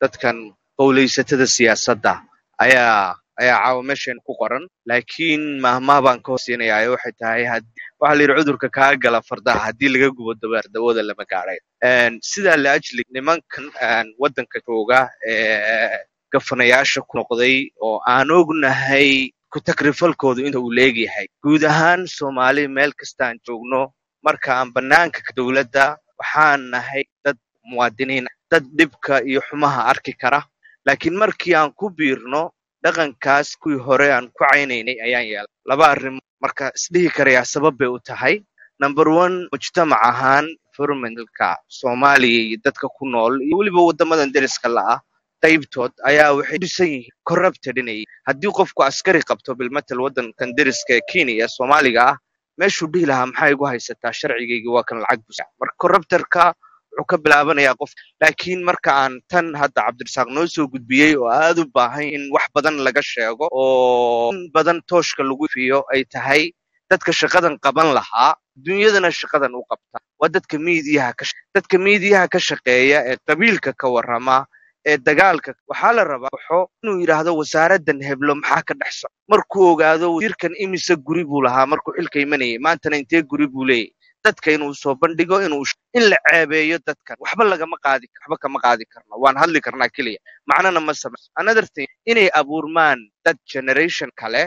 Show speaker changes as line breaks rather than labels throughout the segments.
dadkan qowlaysatada siyaasadda ayaa ayaa caawa meeshan ku qoran laakiin mahmaah baan ka hoosiinayaa waxay tahay waxaa la yidhi cudurka kaa gala fardaha haddii laga gubo dabeer dawada lama gaadhay sidaa la ajlig nimankan waddanka jooga ee gafanayaasha ku noqday oo aan ognahay ku-takrifalkoodu inta uu leegyahay guud ahaan soomaali meel kasta aan joogno marka aan bannaanka dowladda waxaan nahay dad muwaadiniin dad dhibka iyo xumaha arki kara laakiin markii aan ku biirno dhaqankaas kuwii hore aan ku caynaynay ayaan yeelay laba arrimood marka isdhihi karayaa sabab bay u tahay number one mujtamac ahaan environmentalka soomaaliya iyo dadka ku nool iyo weliba waddamadan deriska la'ah qaybtood ayaa waxay dhisan yihiin corrupted inay haddii qofku askari qabto bilmatal waddankan deriska ee kenya ee soomaaliga ah meeshuu dhihi lahaa maxaa igu haysataa sharcigaygii waa kan lacag busa marka corrupterka wuxuu ka bilaabanayaa qof laakiin marka aan tan hadda cabdirasaaq noo soo gudbiyey oo aad u baahan in wax badan laga sheego oo in badan tooshka lagu fiyo ay tahay dadka shaqadan qaban lahaa dunyadana shaqadan u qabta waa dadka miidiyaha ka dadka miidiyaha ka shaqeeya ee qabiilka ka warrama ee dagaalka waxaa la rabaa waxo inuu yidhaahdo wasaaraddan heblo maxaa ka dhex soco markuu ogaado wasiirkan imise guri buu lahaa markuu xilka imanayay maantana intee guri buu leeyahy dadka inuu soo bandhigo inuu in la ceebeeyo dadkan waxba lagama qaadi waxba kama qaadi karno waan hadli karnaa keliya macnana ma samayn another thing inay abuurmaan dad generation kale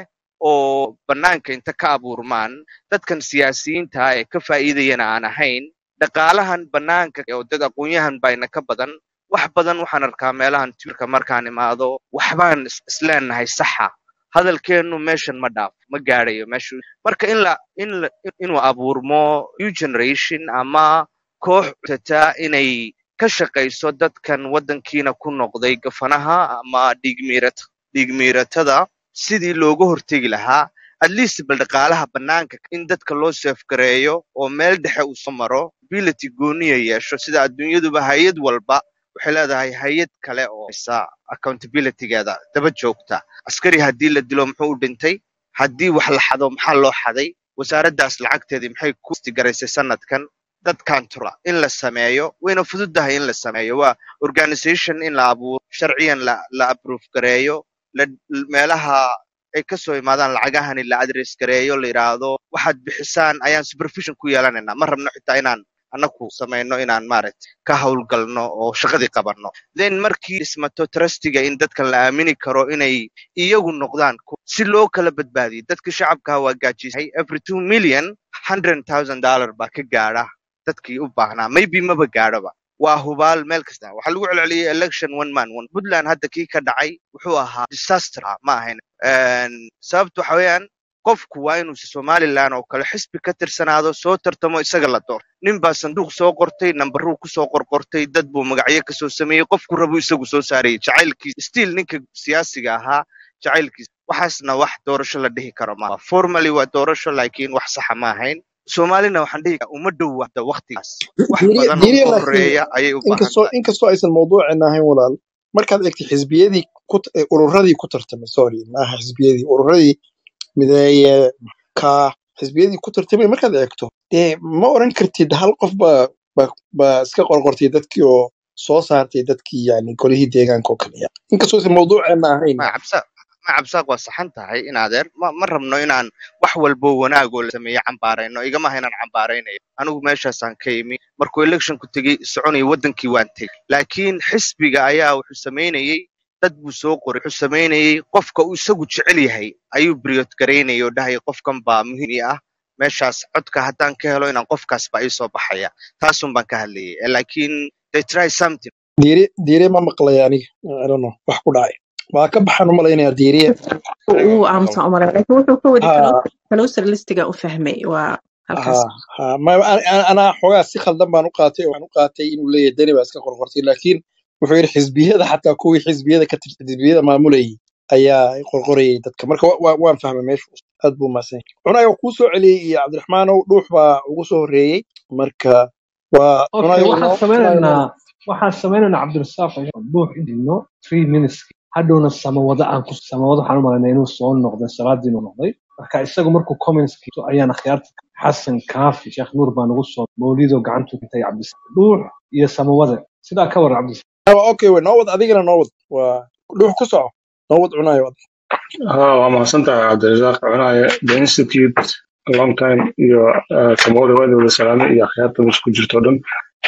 oo bannaanka inta ka abuurmaan dadkan siyaasiyiinta ee ka faa'iidayana aan ahayn dhaqaalahan bannaanka oo dad aqoon-yahan bayna ka badan wax badan waxaan arkaa meelahan twirka markaan imaado waxbaan isleenahay saxa hadalkeennu meeshan ma dhaafo ma gaadhayo meeshu marka in la in la inuu abuurmo new generation ama koox tataa inay ka shaqayso dadkan waddankiina ku noqday gafanaha ama dhiigmiirata dhiigmiiratada sidii looga hortegi lahaa at least bal dhaqaalaha bannaanka in dadka loo seefgareeyo oo meel dhexe uu soo maro ability gooniya yeesho sida adduunyaduba hay-ad walba waxay leedahay hay-ad kale oo isa accountabilitygeeda daba joogta askari haddii la dilo muxuu u dhintay haddii wax la xado maxaa loo xaday wasaaraddaas lacagteedii maxay ku istigaraysay sanadkan dadkan tura in la sameeyo wayna fududahay in la sameeyo waa organization in la abuuro sharciyan la la approve gareeyo la meelaha ay ka soo imaadaan lacagahani la adress gareeyo la yidhaahdo waxaad bixisaan ayaan supervision ku yeelanaynaa ma rabno xitaa inaan annaku samayno inaan maaragtay ka howlgalno oo shaqadii qabanno then markii dhismato trustiga in dadkan la aamini karo inay iyagu noqdaan si loo kala badbaadiyo dadka shacabkaa waa gaajisay every two million hundred thousand dollar baa ka gaadha dadkii u baahnaa maybe maba gaadhoba waa hubaal meel kasta waxaa lagu celceliyey election one man one puntland hadda kii ka dhacay wuxuu ahaa disaster ma ahayn sababta waxa weeyaan qofku waa inuu somalilan oo kale xisbi ka tirsanaado soo tartamo isaga la doorto nin baa sanduuq soo qortay nambaruu kusoo qorqortay dad buu magacyo kasoo sameeyey qofku rabu isagu soo saarayay jacaylkiisa stiil ninka siyaasiga ahaa jacaylkiisa waxaasna wax doorasho la dhihi karo ma formally waa doorasho laakiin wax saxa ma ahayn soomaalina waxaan dhihi karaa uma dhow wada waktigaas wax badan oo ka horeeya ayay u baahan
inkastoo
tahay
inkastoo aysan mawduucin ahayn walaal markaad eegtay xisbiyadii ku eh, ururadii ku tartamay sorry maaha xisbiyadii ururadii mideeye ka xisbiyadii ku tartamay markaad eegto dee ma oran kartid hal qof baa baa baa iska qorqortay dadkii oo soo saartay dadkii yani golihii deegaanka oo kaliya inkastoo aysan mawduuceena ahayn
ma cabsa ma cabsaaq waa saxan tahay in adeer ma ma rabno inaan wax walbo wanaagoo la sameeyo cambaarayno igama aha inaan cambaaraynayo anigu meeshaasaan ka imi markuu electionku tegey soconayay waddankii waan tegey laakiin xisbiga ayaa wuxuu samaynayey dad buu soo qoray wuxuu samaynayey qofka uu isagu jecel yahay ayuu briot garaynayay oo dhahaya qofkan baa muhiim ii ah meeshaas codka haddaan ka helo inaan qofkaas baa ii soo baxaya taasun baan ka hadlayay Eh, laakiin they try something
diire diire ma maqlay aniga I don't know, wax ku dhacay waa ka baxaan umalaynaya diiriye
wuu aamusan u malay laakiin wuxuu ka wadi
ha
closer listiga u fahmay waa halkaas
ha ha ma an- an- anaa xoogaa si khaldan baan u qaatay oo waxaan u qaatay inuu leeyahay deni baa iska qorqortay laakiin wuxuu yidhi xisbiyada xataa kuwii xisbiyada ka tirsan xisbiyada maamulayay ayaa qorqorayay dadka marka wa- wa- waan fahmay meeshu aad buu mahadsan yahay cunayo kuu soo celiyey iyo cabdiraxmaanow dhuux baa ugu soo horreeyey marka waa
okay
cunayo
waxaan
noo cunayo noo
sameynaynaa waxaan sameynaynaa cabdirasaaq ayaan buux idino three minutes hadhowna samawada aan ku samawada waxaan u malaynaa inuu soo noqday salaadii inuu noqday marka isagu markuu comments kiito ayaan akhyaarta xasan kaafi sheekh nuur baa nagu soo mawlido gacantu intay cabdis dhuux iyo samawada sidaa ka war cabdis
Ah, okay wey noo wad adigana noo wad waa dhuux ku soco noo wad cunayo
ها waa mahadsantahay cabdirasaaq cunaye the institute a long time iyo uh, samawada waada wada salaamay iyo akhyaarta meesha ku jirto o dhan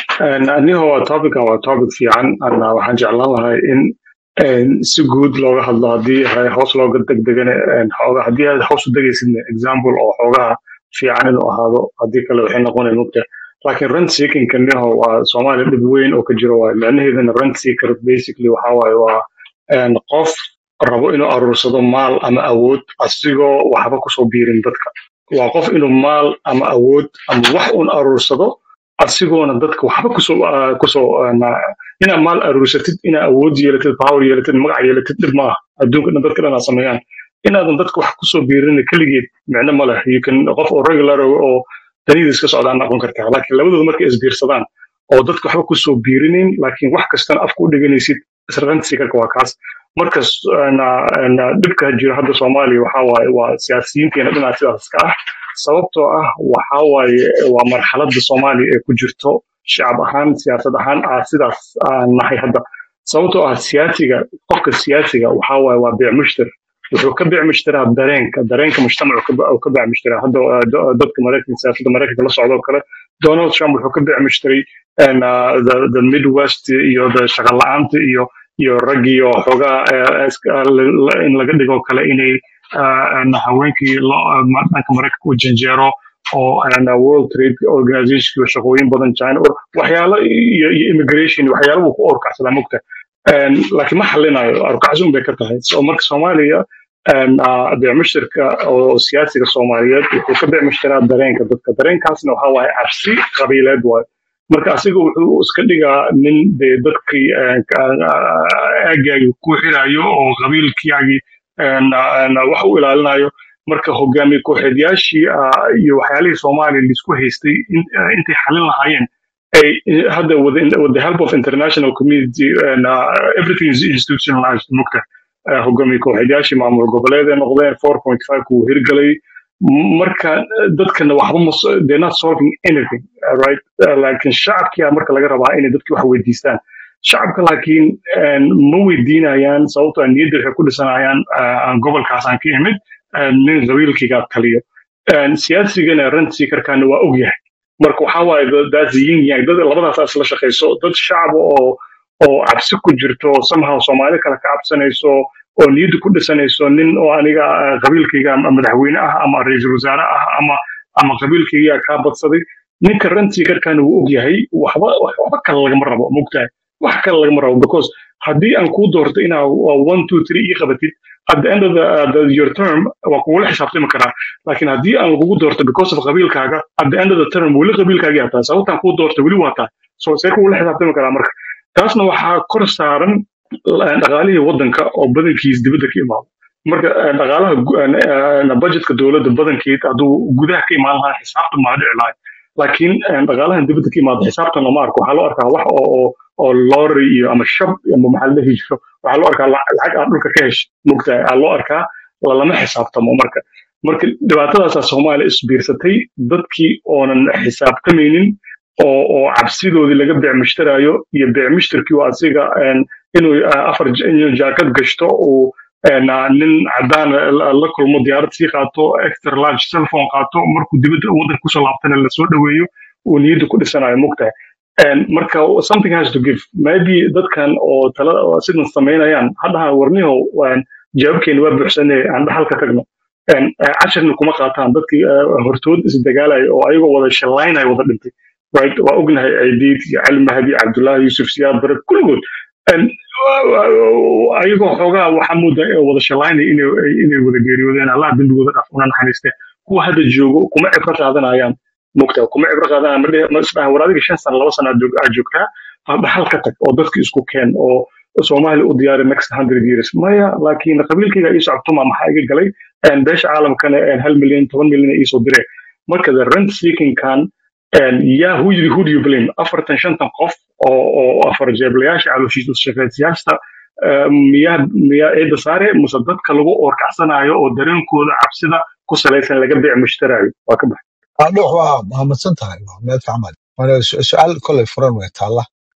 aniho waa topican waa topic fiican ana waxaan jeclaan lahay in een, si guud looga hadlo haddii hay hoos looga degdegane een, xooga haddii aad hoos u degaysidna example oo xoogaha fiican inuu ahaado haddii kale waxay noqonay mugta laakiin rent seeking kaniho waa soomaaliya dhib weyn oo ka jiro waaye macnaheedana rent seeker basically waxaa waaye waa een, qof rabo inuu aruursado maal ama awood asigoo waxba kusoo biirin dadka waa qof inuu maal ama awood ama wax un aruursado asigoona dadka waxba kusoo ah, kusoo ah, na- inaad maal aruursatid inaad awood yeelatid power yeelatid magac yeelatid dhib maaha adduunka dhan dadka dhan aa sameeyaan inaadan dadka wax kusoo biirin keligeed micno ma leh you can qof oo regular oo oo danidiis iska socdaan noqon kartaa laakiin labadooda markay isbiirsadaan oo dadka waxba kusoo biirinayn laakiin wax kastana afka u dhiganaysid isransigarka waa kaas markas na- na- dhibka jira hadda soomaaliya waxaa waaye waa siyaasiyiinteena dhinaca sidaas ka ah sababtoo ah waxaa waaye waa marxaladda soomaaliya ee ku jirto shacab ahaan siyaasad ahaan ah sidaas aan nahay hadda sababtoo ah siyaasiga qofka siyaasiga waxaa waaye waa beec mushtar wuxuu ka beec mushtaraa dareenka dareenka mujtamacu ka be- uu ka beec mushtaraa hadda uh, da- dadka maraykanka siyaasadda maraykanka la socdo oo kale donald trump wuxuu ka beec mushtaray and, uh, the, the midwest iyo the shaqo la'aanta iyo iyo raggii oo xoogaa eh, iska- la- la- in laga dhigo kale inay ah, een, haweenkii lo- ah, ma- dhanka maraykanka u janjeero oo een, world trade organization iyo shaqooyin badan china oo waxyaalo iyo iyo immigration iyo waxyaalo buu ku orkacsadaa mogta Een, laakiin ma xalinayo arkaxsi un bay ka tahay so marka soomaaliya een, ah, beec mushtarka oo siyaasiga soomaaliyeed wuxuu ka beec mushtaraa dareenka dadka dareenkaasna waxaa waaye cabsi qabiileed waaye marka asiga wuxuu iska dhigaa nin dee dadkii een, ka- aagaagii ku xirayo oo qabiilkiyaagii een, een, wax u ilaalinayo marka hogaamiye kooxeedyaashii ah, iyo waxyaalihii soomaaliya laisku haystay in- eh, intay xalin lahaayeen ay eh, hadda with, with the help of international community and uh, everything is institutionalized mugta uh, hogaamiye kooxeedyaashii maamul goboleed ay noqdeen 4.5 kuu hirgalay marka eh, dadkana waxba ma so- they're not solving anything uh, right Uh, laakiin shacabkia marka laga rabaa inay dadki wax weydiistaan shacabka laakiin een, ma weydiinayaan sababtoo ah niyadda waxay ku dhisanayaan ah, gobolkaas aan ka imid ah, nin qabiilkigaa taliyo Een, siyaasigana rent seekerkana waa og yahay marka waxaa waaye dad- that's the yin yang dad labadaas isla shaqayso dad shacab oo oo cabsi ku jirto somehow soomaali kale ka cabsanayso oo niyadda ku dhisanayso nin oo aniga ah, qabiilkayga ama madaxweyne ah ama ra'iisul wasaare ah ama ama qabiilkayga kaa badsaday ninka rent seekerkana wuu og yahay waxba waxba kale lagama rabo mogtahay wax kale lagama rabo because haddii aan kuu doorto inaa waa one two three ii qabatid at the end of the, uh, the, your term waa kugula xisaabtami karaa laakiin haddii aan lagugu doorto because of qabiilkaaga at the end of the term weli qabiilkaagii hataa sababtaan kuu doorto weli waa taa so see kugula xisaabtami karaa marka taasna waxaa kor saaran eh, dhaqaalihii waddanka oo badankiis dibadda ka imaado marka eh, dhaqaalaha gu- eh, eh, budgetka dowladda badankeed hadduu gudaha ka imaan lahaa xisaabta maa dhici lahay laakiin eh, dhaqaalahan dibadda ka imaado xisaabtan lama arko waxaa loo arkaa wax oo oo oo lorry iyo ama shab ama maxaa la dhihi jiro waxaa loo arkaa lac- lacag aad dhulka ka heshay mogtahay aa loo arkaa lalama xisaabtamo marka marka dhibaatadaasaa soomaaliya isbiirsatay dadkii oonan xisaabtamaynin oo oo cabsidoodii laga beec mushtaraayo iyo beec mushtarkii oo asiga een, inuu ah, afar j- inuu jaakad gashto uu een, ah, nin cadaan la la kulmo diyaarad sii qaato extra large cellphone qaato markuu dibadda waddanka kusoo laabtana lasoo dhoweeyo uu niyadda ku dhisanayo mogtahay And marka something has to give maybe dadkan oo tala oo sidan samaynayaan hadhaha warniho waan jawaabkeena waa buuxsanay aan dhaxal ka tagno And, eh, casharna kuma qaataan dadkii eh, hortood isdagaalaya oo ayagoo wada shallaynaya wada dhintay right waa ognahay ciidiid iyo cali mahdi cabdullaahi yuusuf siyaad bare kulligood And, uh, ayagoo xoogaa waxaa moodaa ee wada shallaynaya inay inay wada geeriyoodeen allah dembigooda dhaaf una naxariiste kuwa hadda joogo kuma cibro qaadanayaan mogtaa kuma cibro qaadanayaan ma dhihi- ma isdhaha war adiga shan sano laba sano aad joog- aad joogtaa ha dhaxal ka tag oo dadki isku keen oo soomaali u diyaari next hundred years maya laakiin qabiilkayga ii socotuma maxaa iga galay een, beesha caalamkana een, hal milyan toban milyan ay iisoo direen marka the rent seeking kan een, yaa who you, who do you blame afartan shantan qof oo oo afar jeeblayaasha calooshiisa shaqaysiyaasta miyaa miyaa eedda saare muse dadka lagu oorkacsanayo oo dareenkooda cabsida ku salaysan laga beec mushtaraayo waa ka bax
adhux waa mahadsan tahay waa meel fiican baad waana su- su-aal kolay furan way taalla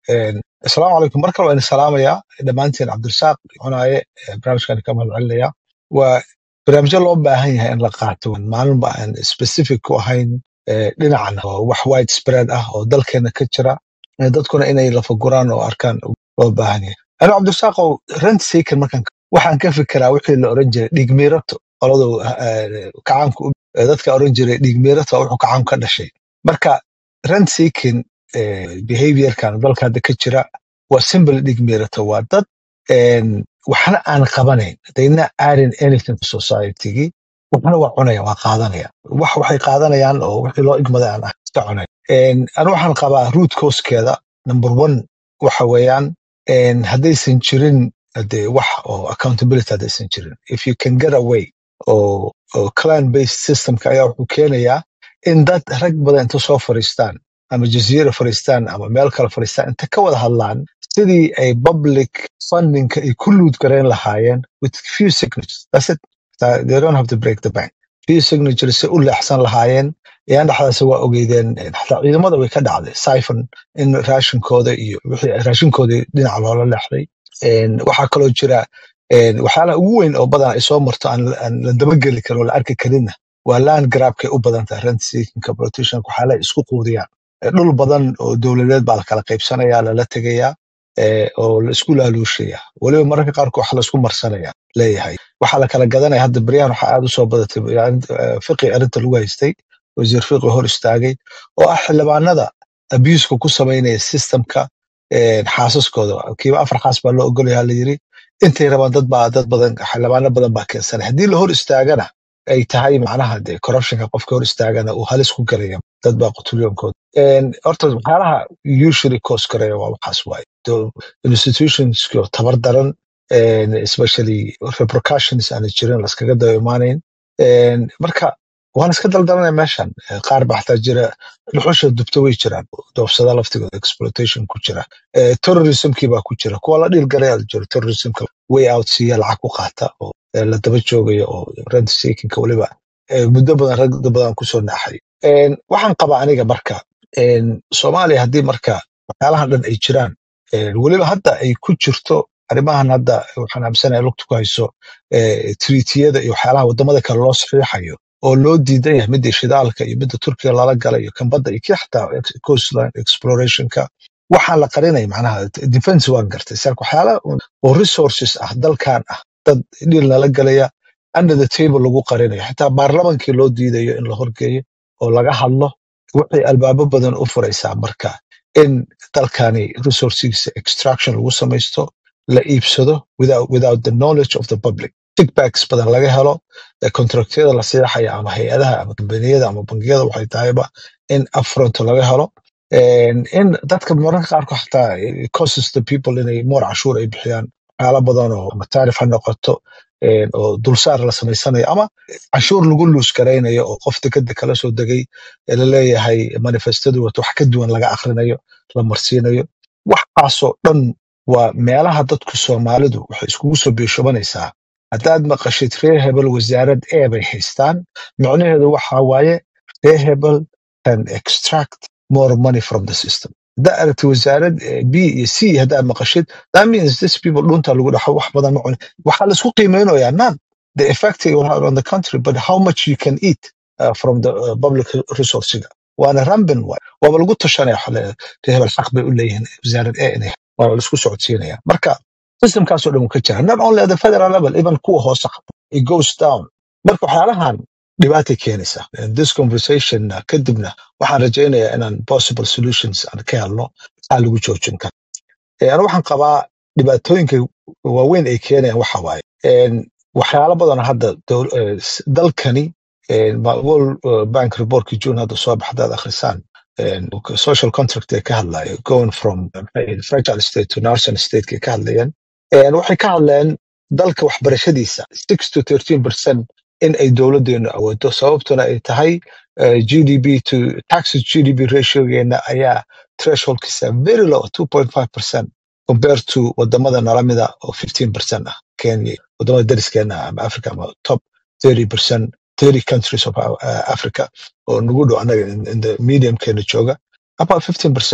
asalaamu calaykum mar kale waan salaamayaa dhammaantiin cabdirasaaq cunaaye barnaamijkan ka mahad celinaya waa barnaamijyo loo baahan yahay in la qaato maalinba aan specific ku ahayn eh, dhinacan oo wax wide spread ah oo dalkeena ka jira eh, dadkuna inay lafaguraan oo arkaan loo baahan yahay anu cabdirasaaqow rent seeker markaan waxaan ka fikiraa wixii la oran jiray dhiigmiirato qoladu eh, kacaanku u- eh, dadka oran jiray dhiigmiirato waa wuxuu kacaanku ka dhashay marka rent seeking behaviorkan dalka hadda ka jira waa simple dhiigmiirato waa dad een, waxna aan qabanayn they not adding anything to society waxna waa cunaya waa qaadanaya wax waxay qaadanayaan oo wixii loo igmaday aan ah iska cunay Een, anu waxaan qabaa root causekeeda number one waxa weeyaan een, haddaysan jirin de wax oo accountability haddaysan jirin if you can get away oo oo clan based systemka ayaa wuxuu keenayaa in dad rag badan inta soo fariistaan ama jaziira fariistaan ama meel kale fariistaan inta ka wada hadlaan sidii ay public fundingka ay ku luud garayn lahaayeen with few signatures that's it Uh, they don't have to break the bank few signatures si u leexsan lahaayeen ayaan dhexdaasi waa ogeydeen eh, xataa ciidamada way ka dhacday siphon in raashinkooda iyo wixii raashinkoodii dhinaca loola leexday Een, waxaa kaloo jira een, waxyaalaha ugu weyn oo badan ay soo marto aan aan la dabageli karin oo la arki karinna waa land grabkay u badan tahay rent seekingka politicianka waxyaalaha ay isku quudiyaan Eh, dhul badan oo dowladeed baa la kala qaybsanaya lala tegayaa eh, oo la isku laaluushaya weliba mararka qaarkood waxa la isku marsanaya leeyahay waxaa la kala gadanaya hadda beryahan waxaa aad u soo badatay yani, eh, fiqi arrinta lagu haystay wasiir fiqi hor istaagay oo ah xildhibaanada abuuska ku samaynaya systemka een, xaasaskooda kiiba afar xaas baa loo ogolaya la yiri intay rabaan dad baa dad badan xildhibaano badan baa keensanay haddii la hor istaagana ay tahay macnaha de corruptionka qofka hor istaagana uu halis ku galaya dad baa qutulyoonkooda Een, horta waxyaalaha usually cause gareeya waa waxaas waaye Do- institutionskii oo tabar daran een, especially repercussions aana jirin laskaga daba imaanayn Een, marka waan iska daldalanaya meeshan Eh, qaar baa xataa jira dhuxusha dubta way jiraan doofsada laftigooda exploitation ku jira Eh, terrorismkii baa ku jira kuwa la dhiilgalaya jiro terrorismka way out siiya lacag ku qaata oo eh, la daba joogayo oo rent seekingka weliba eh, muddo badan rag badan kusoo naaxay Een, waxaan qabaa aniga marka een, soomaaliya haddii marka waxyaalahan dhan ay jiraan een, weliba hadda ay ku jirto arrimahan hadda waxaan aaminsanaya lugta ku hayso eh, treatiyada iyo waxyaalaha wadamada kale loo saxiixayo oo loo diidan yahay midda shidaalka iyo midda turkiga lala galay iyo kan badda iyo kii xataa ex- coastline explorationka waxaan la qarinaya macnaha defense waan gartay sarka waxyaala oo resources ah dalkan ah dad dhiil nala galaya under the table lagu qarinayo xitaa baarlamankii loo diidayo in la horgeeyo oo laga hadlo waxay albaabo badan u furaysaa marka in dalkani resourcesiisa extraction lagu samaysto la iibsado without, without the knowledge of the public kickbacks badan laga helo ee contractyada la seexaya ama hay-adaha ama kambaniyada ama bangiyada waxay tahayba in upfront laga helo And in dadka mararka qaarkood xataa it causes the people inay more cashuur ay bixiyaan waxyaala badan oo ama taarif ha noqoto een, oo dulsaar la samaysanayo ama cashuur lagu luus garaynayo oo qof dekada kala soo degay ee la leeyahay manifestadu wato wax ka duwan laga akhrinayo la marsiinayo waxaasoo dhan waa meelaha dadku soomaalidu waxay iskugu soo biishubanaysaa haddaad maqashid reer hebel wasaarad e bay haystaan micnaheedu waxa waaye reer hebel can extract more money from the system haddaa aragti wasaarad eh, b iyo c haddaad maqashid that means this people dhunta lagu dhaxo wax badan ma cuni waxaa laisku qiimeynayaa not the effect it will have on the country but how much you can eat uh, from the uh, public resourcega waana rambin waay waaba lagu tashanaya waxa la- reer hebel xaq bay u leeyihiin wasaarad e inay waana laisku socodsiinaya marka systemkaasoo dhan wuu ka jira not only at the federal level even kuwa hoose xataa it goes down marka waxyaalahan dhibaatay keenaysa And this conversation uh, kadibna waxaan rajaynayaa inaan possible solutions aan ka helno maxaa lagu joojin kara Eh, aniga waxaan qabaa dhibaatooyinka waaweyn ay keenayaan waxa waaye En, waxyaalo badan hadda dowl- eh, s- dalkani eh, ma- world eh, bank reportkii june hadda soo baxa hadaad akhrisaan En, social contract ay ka hadlayo going from eh, maxay ahayd, fragile state to nascent state kay ka hadlayaan En, waxay ka hadleen dalka waxbarashadiisa six to thirteen percent in ay dowladeenu awoodo sababtuna ay tahay eh, gdp to taxes gdp ratiogeena ayaa thresholdkiisa very low 2.5 percent compared to wadamada nala mida oo 15 percent ah kenya wadamada dariskeena ah ama africa ama top 30 percent 30 countries of uh, africa oo nagu dhow anaga in, in the medium keena jooga about 15 percent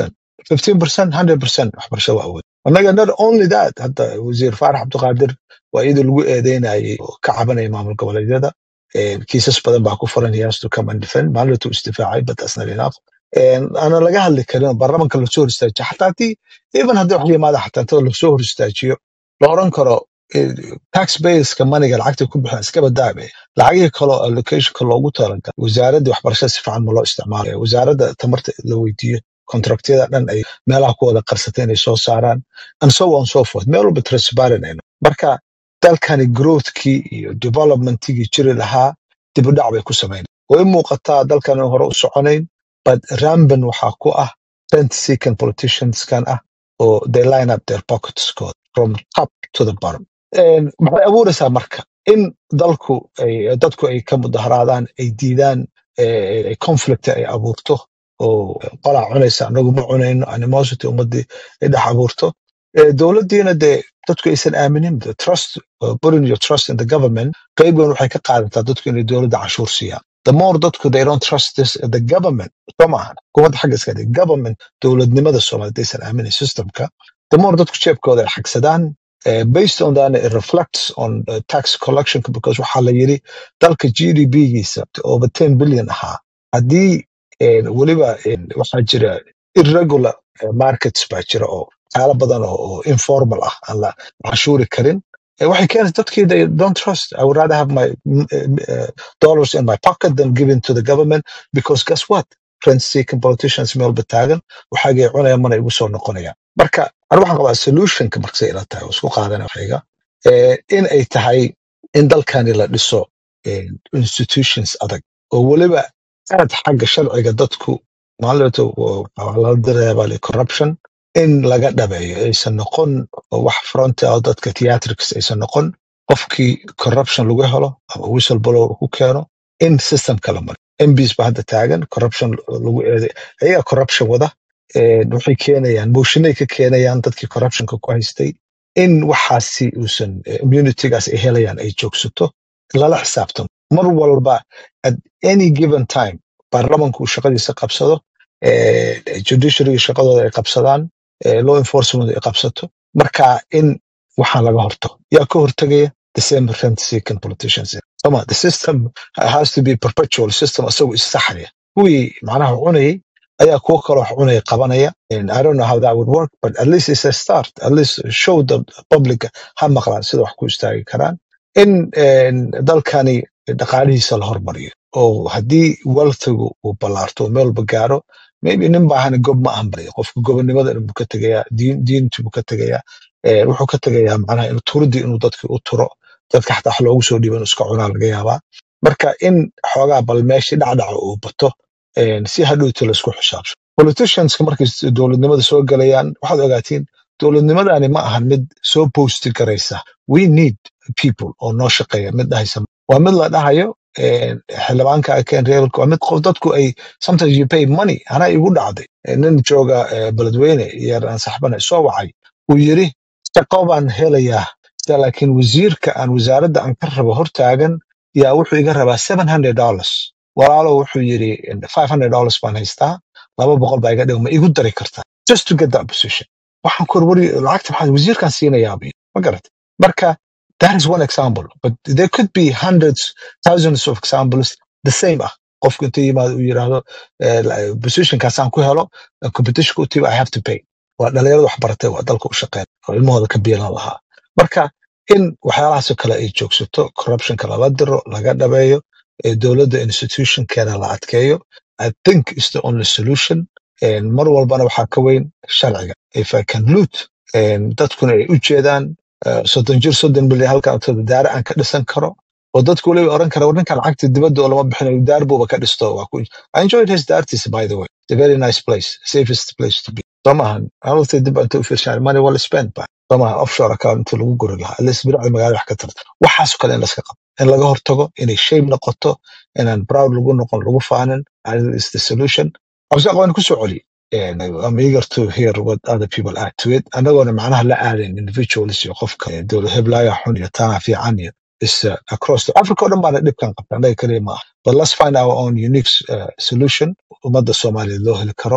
15% 100% waxbarasho waa awood annaga not only that hadda wasiir faarax cabdiqaadir waa iyadoo lagu eedeynayay oo ka cabanaya maamul goboleedyada Eh, kiisas badan baa ku furan he has to come and defend maalintuu isdifaacay but that's not enough Eh, ana laga hadli karin oo baarlamanka lasoo hor istaajiyo xataa haddii even haddii wax yimaada xataa inta lasoo hor istaajiyo la oran karo eh, tax baseska maniga lacagta ku bixin iska badaabe lacagihii kaloo allocationka loogu talagalay wasaaradda waxbarashada si fiican ma loo isticmaalayo wasaaradda tamarta la weydiiyo kontraktiyada dhan ay meelaha ku wada qarsatay inay soo saaraan and so on so forth meel walba transparent ayno marka dalkani growthkii iyo developmentigii jiri lahaa dib u dhac bay ku samayn way muuqataa dalkan aan hore u soconayn but ramban waxaa ku ah rent seeking politicianskan ah oo they line up their pockets code from top to the bottom And maxay abuuraysaa marka in dalku ay dadku ay ka mudaharaadaan ay diidaan eh, eh, conflict ay abuurto oo qolaa cunaysa anagu ma cunayno animosity ummadii ay dhex abuurto Eh, dowladdiina dee dadku aysan aaminin the trust uh, putting your trust in the government qayb weyn waxay ka qaadataa dadku inay dowladda cashuur siiyaan the more dadku they don't trust this the government soo maahan hukuumadda xagga iska dhig government dowladnimada soomaaliya aysan aaminin systemka the more dadku jeebkooda ay xagsadaan eh, based on that it reflects on uh, tax collection because waxaa la yiri dalka gdp-giisa over 10 billion ahaa haddii eh, weliba eh, waxaa jira irregular eh, markets baa jira oo waxyaalo badan oo oo informal ah aan la cashuuri karin Eh, waxay keenaysa dadkii they don't trust i would rather have my mm, eh, eh, dollars in my pocket than given to the government because guess what rent seeking politicians meel bataagan waxaagay cunaya mana igu soo noqonayaan marka anu waxaan qabaa solutionka markasay ila tahay oo isku qaadana waxayga eh, in ay tahay in dalkani la dhiso eh, institutions adag oo weliba aad xagga sharciga dadku maalinta waxaa lala dareebaa corruption in laga dhabeeyo aysan noqon wax fronti oo dadka theatrics aysan noqon qofkii corruption lagu helo ama whistleblower ku keeno in systemka la maro mbs ba hadda taagan corruption lagu eeday ayagaa corruption wada eh, waxay keenayaan motionay ka keenayaan dadkii corruptionka ku haystay in waxaasi uusan eh, immunitygaas ay helayaan ay joogsato lala xisaabtamo mar walba at any given time baarlamanku uu shaqadiisa qabsado eh, judiciaryga shaqadooda ay qabsadaan eh, law enforcement ay qabsato marka in waxaan laga hortago yaa ka hortagaya the same rent seeking politicians Soma, the system has to be perpetual system asagoo issaxaya kuwii macnaha cunayay ayaa kuwo kaloo wax cunaya qabanaya And i don't know how that would work but at least it's a start at least show the public ha maqlaan sida wax ku istaagi karaan in en, dalkani dhaqaalihiisa la hormariyo oo haddii wealthigu uu ballaarto oo meel walba gaaro maybe nin baahana gob ma ahan bari qofka gobonimada buu ka tegayaa diin diinti buu ka tegayaa eh, wuxuu ka tegayaa macnaha inuu turidii inuu dadki u turo dadka xataa wax loogu soo dhiibo inuu iska cunaa laga yaabaa marka in xoogaa bal meeshii dhacdhaca uu bato eh, si hadhowti laisku xisaabso politicianska markay s- dowladnimada soo galayaan waxaad ogaatiin dowladnimadani ma ahan mid soo boosti garaysa we need people oo noo shaqeeya mid dhahaysa waa mid la dhahayo eh, xildhibaanka keen reelka waa mid qof dadku ay sometimes you pay money anaa igu dhacday Eh, nin jooga eh, beledweyne yar aan saxbana soo wacay uu yiri shaqo baan helayaa sida laakiin wasiirka aan wasaaradda aan ka rabo hortaagan yaa wuxuu iga rabaa seven hundred dollars walaalo wuxuu yiri five hundred dollars baan haystaa laba boqol baa iga dhigo ma igu dari kartaa just to get that position waxaan ku warwari lacagta maxaa wasiirkaan siinayaa bu yiri. ma garat marka that is one example but there could be hundreds thousands of examples the same ah qofku intuu yimaado uu yiraahdo eh, la- positionkaasaan ku helo eh, competition ku tiba i have to pay waa dhalinyarada wax baratay waa dalka u shaqeyn oo ilmahooda ka biilan lahaa marka in waxyaalahaasoo kale ay joogsato corruptionka lala diro laga dhabeeyo ee dowladda institutionkeeda la adkeeyo i think is the only solution En mar walbana waxaa ka weyn sharciga if i can loot en dadkuna ay u jeedaan eh, soddon jir soddon milyan halkan inta daare aan ka dhisan karo oo dadku waliba oran kara war ninkan lacagta dibadda oo lama bixinayo daar buuba ka dhisto waa ku I enjoyed his daartiisa by the way it's a very nice place safest place to be soo maahan halta dib inta u fiirshaan money well spent ba soo maahan offshore account inta lagu guri lahaa at least biracda magaalada wax ka tarta waxaasoo kale in laska qabo in laga hortago inay shame noqoto inaan proud lagu noqon lagu faanin and is the solution cabsaaq waan ku soo celi And I'm eager to hear what other people add to it. Anagoona macnaha la aadin individuals iyo qofka eh, dowlad heblaya xun iyo tana fiican iyo is uh, across the Africa oo dhan baana dhibkan qabta anaga kaliya maaha. But let's find our own unique uh, solution ummadda Soomaaliya loo heli karo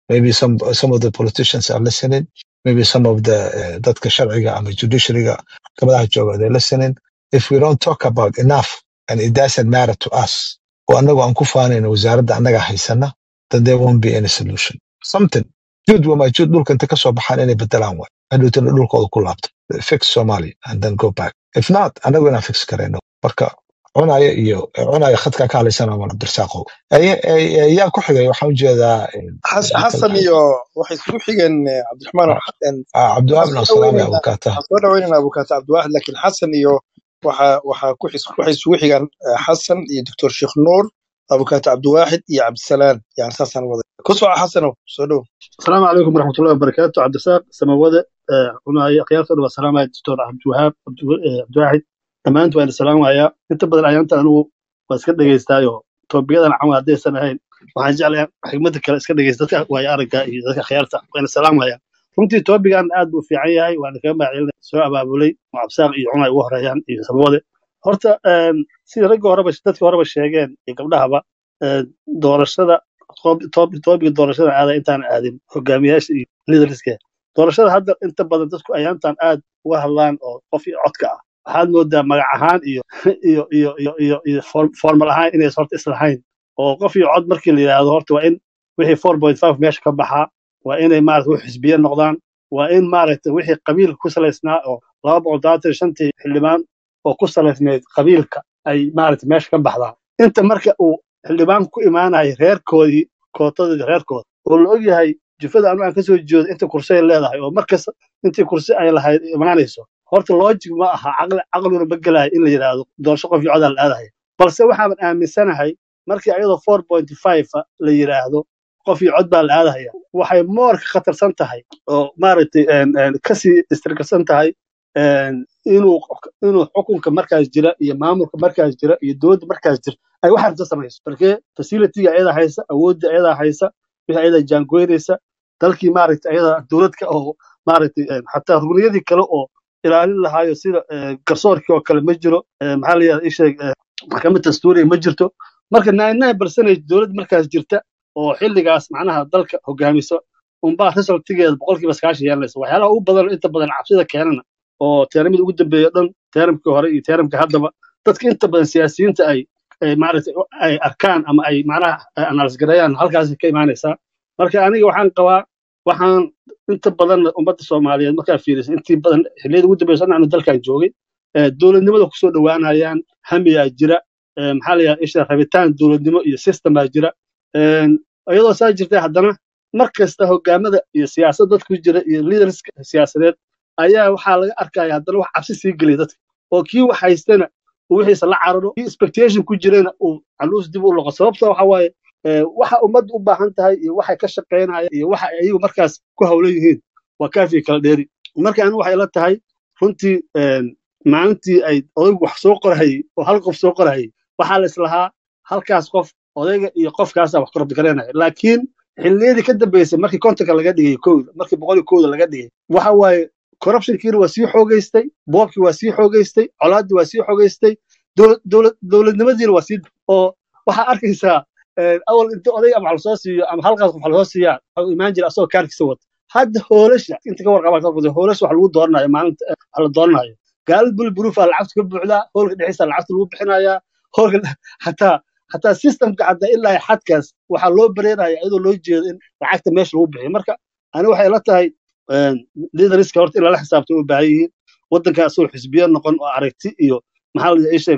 maybe some some of the politicians are listening maybe some of the uh, dadka sharciga ama judiciaryga maxkamadaha jooga they're listening if we don't talk about enough and it doesn't matter to us oo anagu aan ku faanayno wasaaradda annaga haysana then there won't be any solution something juud wamaajuud dhulka inta kasoo baxaan inay bedelaan waay hadhowtana dhulkooda ku laabto fix somalia and then go back if not anagu inaan fix karayno marka cunaya iyo cunaya khadka ka hadlaysana waa cabdirasaaqow Ay- ay- ay- yaa ku xigay waxaan ujeedaa eh,
Xas-
ninka
xasan
la-
iyo waxay isugu xigeen eh, cabdiraxmaan oo xasan
ah, cabdiwahaab
waxaan
bin
soo
salaam
dhaweynaynaa
abukaata
waxaan soo dhaweynaynaa abukaata cabdiwaxid laakiin xasan iyo waxa waxa ku xis waxay isugu xigaan eh, xasan iyo doctor sheekh nuur abukaata cabdiwaxid iyo cabdisalaan yani saasaan waday ku soco xasanow soo dhow
السلام عليكم ورحمة الله وبركاته عبد الرزاق سماوده عناية خيارته والسلام على الدكتور عبد الوهاب عبد آه، عبد الواحد dhammaantu waan salaamayaa inta badan ayaanta anigu waa iska dhegaystaayo toobiyadan camal haddaysan ahayn waxaan jeclayaa xigmada kale iska dhegaysta dadka waayo aragga iyo dadka khiyaarta waana salaamayaa runtii toobigan aad buu fiican yahay waana kaga mahadcelinaya soo abaabulay oo cabsaaq iyo cunay ugu horeeyaan iyo samawade horta een, sida ragga horeba dadka horeba sheegeen iyo gabdhahaba een, doorashada toob- toob- toobiga doorashada aada intaan aadin hogaamiyaasha iyo liderska doorashada hadda inta badan dadku ayaantan aad uga hadlaan oo qof iyo codka ah waxaad moodaa magac ahaan iyo iyo iyo iyo iyo iyo form- formal ahaan inays horta islahayn oo qof iyo cod markii la yidhaahdo horta waa in wixii four point five meesha ka baxaa waa inay maarata wix xisbiye noqdaan waa in maaragta wixii qabiilka ku salaysnaa oo laba boqol todobaatan iyo shantii xildhibaan oo ku salaysnayd qabiilka ay maaragta meesha ka baxdaan inta marka uu xildhibaanku ku imaanayo reerkoodii kootadii reerkooda oo la ogyahay jufada anu aan ka soo jeedo inta kursi ay leedahay oo markasta intii kursi ay lahayd imaanayso horta logic ma aha caqli caqliguna ma gelayo in la yidhaahdo doorasho qof iyo codaa la aadahay balse waxaaban aaminsanahay markii ayadoo four point five la yidhaahdo qof iyo cod baa la aadahaya waxay moor ka khatarsan tahay oo maaragtay een, een, kasii istirkarsan tahay een, inuu inuu xukunka markaas jira iyo maamulka markaas jira iyo dowladda markaas jira ay wax rabta samayso markee facilityga ayadaa haysa awoodda ayadaa haysa wixii ayadaa jaangoynaysa dalkii maaragtay ayadaa dowladka oo maaragtay een, xataa rugniyadii kale oo ilaalin lahaayo sida eh, garsoorkii oo kale ma jiro eh, maxaa la yidhahda isheeg maxkamad dastuuriya ma jirto marka nine nine percentage dowladda markaas jirta oo xilligaas macnaha dalka hogaamiso unbaa resultigeeda boqolkiiba sagaashan yeelanaysa waxyaalaha ugu badan oo inta badan cabsida keenana oo teeramada ugu dambeeya dhan teeramkii hore iyo teeramka haddaba dadka inta badan siyaasiyiinta ay ay maaragtay ay arkaan ama ay macnaha analysis gareeyaan halkaas ka imaanaysaa marka aniga waxaan qabaa waxaan inta badan ummadda soomaaliyeed markaa fiirisa intii badan xilliyada ugu dambeysa anu dalkan joogay ee dowladnimada kusoo dhowaanayaan hamiyaa jira ee maxaa la yidhahda isha rabitaan dowladnimo iyo system baa jira Een, iyadoo saa jirta haddana mar kasta hogaamada iyo siyaasad dadku jira iyo leaders siyaasadeed ayaa waxaa laga arkaya haddana wax cabsi sii geliya dadka oo kii wax haystana uu wixiisa la cararo kii expectation ku jirana uu caluus dib u loqo sababta waxa waaye ee, waxa ummadda u baahan tahay iyo waxay ka shaqaynayaan iyo waxa ay iyagu markaas ku hawlan yihiin waa kaafii kala dheeri marka anigu waxay la tahay runtii een, maalintii ay odaygu wax soo qorahayey oo hal qof soo qorahayey waxaa la islahaa halkaas qof odayga iyo qofkaasaa wax korobdi garanaya laakiin xilliyadii ka dambeysay markii kontonka laga dhigay kowda markii boqol iyo kowda laga dhigay waxa waaye corruptionkiina waa sii xoogeystay boobkii waa sii xoogeystay colaaddii waa sii xoogeystay dowlad- dowlad- dowladnimadiina waa sii oo waxaa arkaysaa een, awal inta oday ama wax lasoo siiyo ama halkaas qof wax lasoo siiyaa waxuu imaan jira asagoo kaarkiisa wata hadda hoolasha inta ka warqabaa ka warqabta hoolasha wax lagu dooranayo maalinta eh, wax la dooranayo gaalada bulburuufaa lacagta ka buuxdaa hoolka dhexdiisa lacagta lagu bixinayaa hoolka xataa xataa systemka hadda ilaa xadkaas waxaa loo bareeraya iyadoo loo jeedo in lacagta meesha lagu bixiyo marka ani waxay la tahay liderska horta in lala xisaabto u baahan yihiin waddanka asagoo xisbiya noqon oo aragti iyo maxaa la ishe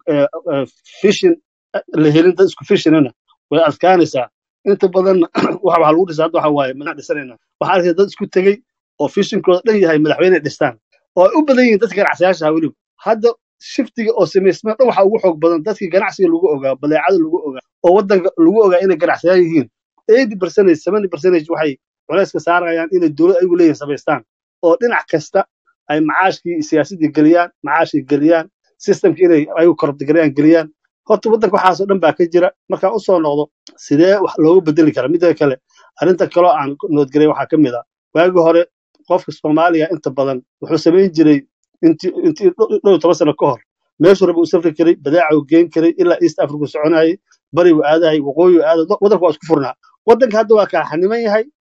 fishin la helin dad isku fishinana way adkaanaysaa inta badan waxa waxaa lagu dhisaa hadda waxa waaye manaa dhisanayna waxaa arkaysa dad isku tegey oo fishinkooda dhan yahay madaxweyne dhistaan oo ay u badan yihiin dadka ganacsiyaasha ah weliba hadda shiftiga oo samaysmeen dhan waxaa ugu xoog badan dadkii ganacsiga lagu ogaa badeecada lagu ogaa oo waddanka lagu ogaa inay ganacsiyaa yihiin eighty percentage seventy percentage waxay culayska saarayaan inay dowlad ayagu leeyihin samaystaan oo dhinac kasta ay macaashkii iyo siyaasaddii geliyaan macaashkii geliyaan systemkii inay ayagu korobtigareeyaan geliyaan horta waddanka waxaasoo dhan baa ka jira markaan usoo noqdo sidee wax loogu bedeli karaa midda kale arrinta kaloo aan noodgelay waxaa ka mid ah waagii hore qofka soomaaliga inta badan wuxuu samayn jiray intii intii dhow iyo toban sano ka hor meeshuu raba uu safri karay badaaca uu geen karay ilaa east africa uu soconayay bari uu aadayay waqooyi uu aaday waddanka waa isku furnaa waddanka hadda waa kala xaniman yahay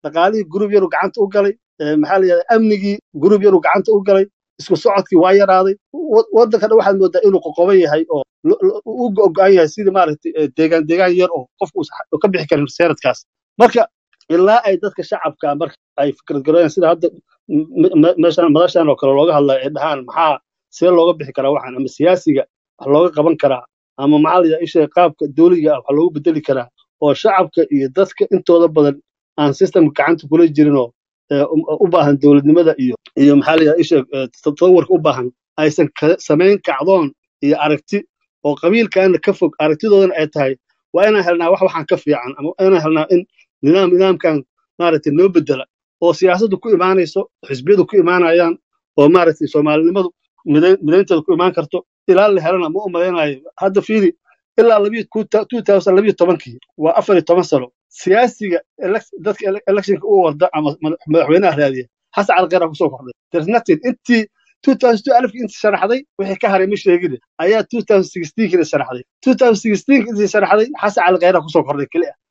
dhaqaalihii gurub yaruu gacanta u galay eh, maxaa la yidhahdaa amnigii gurub yaruu gacanta u galay isku socodkii waa yaraaday wa- waddanka dhan waxaad moodaa inuu qoqoban yahay oo lo- lo- u go-an yahay sidii maaragtay eh, deegaan deegaan yar oo qofku uusan ka bixi karin seeradkaas marka ilaa ay dadka shacabka marka ay fikrad garoyaan sida hadda m- m- meeshan madashan oo kale looga hadlayo ay dhahaan maxaa see looga bixi karaa waxaan ama siyaasiga wax looga qaban karaa ama maxaa la yidhahdaa isha qaabka dowliga ah wax loogu bedeli karaa oo shacabka iyo dadka intooda badan aan systemka gacanta kula jirin oo eh, u u baahan dowladnimada iyo iyo maxaa la yidhahdaa isha eh, tatawurka u baahan aysan ka- samayn kacdoon iyo aragti oo qabiilkaana ka fog aragtidoodana ay tahay waa inaan helnaa wax waxaan ka fiican ama waa inaan helnaa in nidaam nidaamkan maaragtay noo bedela oo siyaasaddu ku imaanayso xisbiyadu ku imaanayaan oo maaragtay soomaalinimadu midayn- midaynteeda ku imaan karto ilaa la helana ma u malaynayo hadda fiiri ilaa labiyo ku- 2012 waa afar iyo toban sano siyaasiga elec- dadka ele- electionka u warda ama madax- madaxweynaha raadiya xasan cali khayra kusoo kordhay there's nothing intii 2002 alifkii intii sharaxday wixii ka haray ma sheegin ayaa 2016 sharaxday 2016 intii sharaxday xasan cali khayra kusoo kordhay keli ah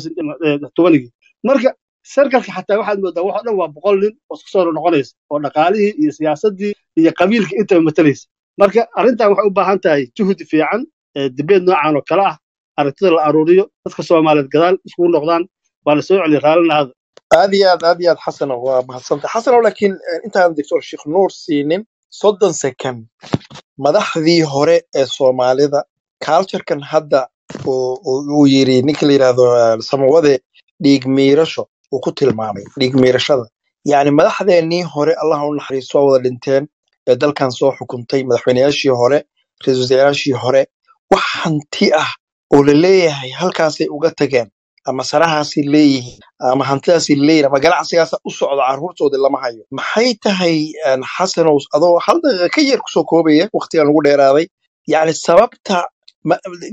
2020 marka sarkalka xataa waxaad moodaa wax oo dhan waa boqol nin oo isku soo noqonaysa oo dhaqaalihii iyo siyaasaddii iyo qabiilkii intaba matalaysa marka arrintan waxay u baahan tahay juhdi fiican ee dibeed noocan oo kale ah aragtida la aruuriyo dadka soomaaliyeed gadaal iskugu noqdaan waa la soo celiya raallinaada
aad iyo aad aad iyo aad xasano waa mahadsantay xasano laakiin eh, intaan doctor sheekh nuur siinin soddon second madaxdii hore ee soomaalida culturekan hadda uu uu- uu yiri ninka la yidhaahdo eh, samawade dhiig miirasho uu ku tilmaamay dhiig miirashada yacni madaxdeennii hore allah u naxariisto waa wada dhinteen ee dalkan soo xukuntay madaxweyneyaashii hore ra-iisul wasaarayaashii hore wax hanti ah oo la leeyahay halkaasay uga tageen ama sarahaasay leeyihiin ama hantidaasay leeyihiin ama ganacsigaasa u socda carruurtoodii lama hayo maxay tahay een, xasanow adoo hal daqiiqa ka yar kusoo koobaya waqtigan ugu dheeraaday yacni sababta ma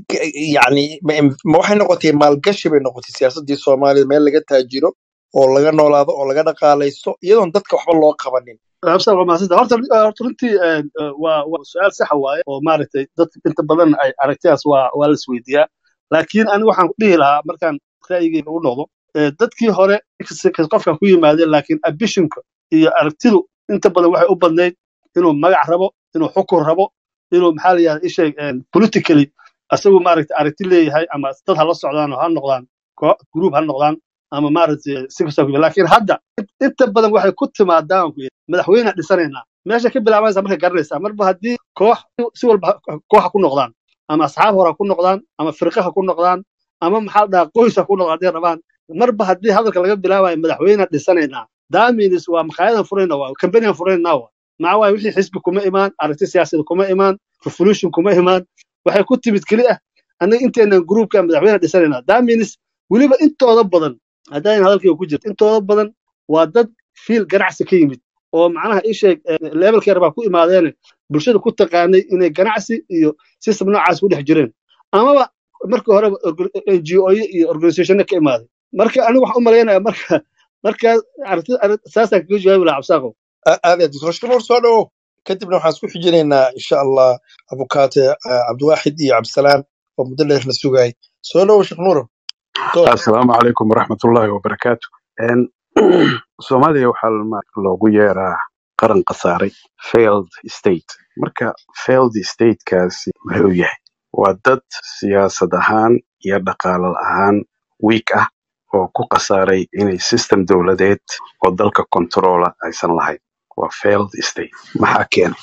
yacni ma ma waxay noqotay maalgashi bay noqotay siyaasaddii soomaalida meel laga taajiro oo laga noolaado oo laga dhaqaalaysto iyadoon dadka waxba loo qabanin
absa waa mahadsantahay horta horta runtii eh, eh, waa waa su-aal saxa waaye oo maaragtay dadka inta badan ay aragtidaas waa waa la isweydiiyaa laakiin anigu waxaan dhihi lahaa markaan ra'yigeyga u noqdo eh, dadkii hore inkasta qofka ku yimaadeen laakiin ambitionka iyo aragtidu inta badan waxay u badnayd inuu magac rabo inuu xukun rabo inuu maxaa la yidhahda isheeg politically asagu maaragtay aragti leeyahay ama dad ha la socdaan oo ha noqdaan koox group ha noqdaan ama maaragtay si kasta ku laakiin hadda inta badan waxay ku timaadaan ku yidhi, madaxweyne dhisanaynaa meesha ka bilaabanaysa marka garanaysaa marba haddii koox si walba ha- koox ha ku noqdaan ama asxaab hore ha ku noqdaan ama firqa ha ku noqdaan ama maxaa la dhahaa qoys ha ku noqdaan hadday rabaan marba haddii hadalka laga bilaabayo madaxweyne dhisanaynaa daaminis waa makaayadan furayna waa kambaniyan furaynaa waa maxaa waaye wixii xisbi kuma imaan aragti siyaasada kuma imaan revolution kuma imaan waxay ku timid keli ah annaga inteenan gruupka madaxweyne dhisanaynaa daaminis weliba intooda badan haddaan hadalkayga ku jirto intooda badan waa dad fiil ganacsi ka yimid oo macnaha isheeg levelkeer baa ku imaadeene bulshada ku taqaanay inay ganacsi iyo system noocaas ku dhex jireen amaba markii horeba ngo iyo organizationna ka imaaday marka anigu waxaan u malaynaya marka markaa aragtida arag- saasaan kaga jawaabi lahaa cabsaaqo
A- aad iyo aad doctor sheekh nuur soo dhawow kadibna waxaan isku xijinaynaa insha allah abukaate eh, cabdiwaaxid iyo cabdisalaan oo muddo dheer la sugayay soo dhawow sheekh nuur door
asalaamu calaykum waraxmatullaahi wabarakaatu En, soomaaliya waxaa ma- loogu yeeraa qaran khasaaray failed state marka failed statekaasi muxuu yahay waa dad siyaasad ahaan iyo dhaqaale ahaan weak ah oo ku khasaaray inay system dowladeed oo dalka controla aysan lahayn waa failed state maxaa keenay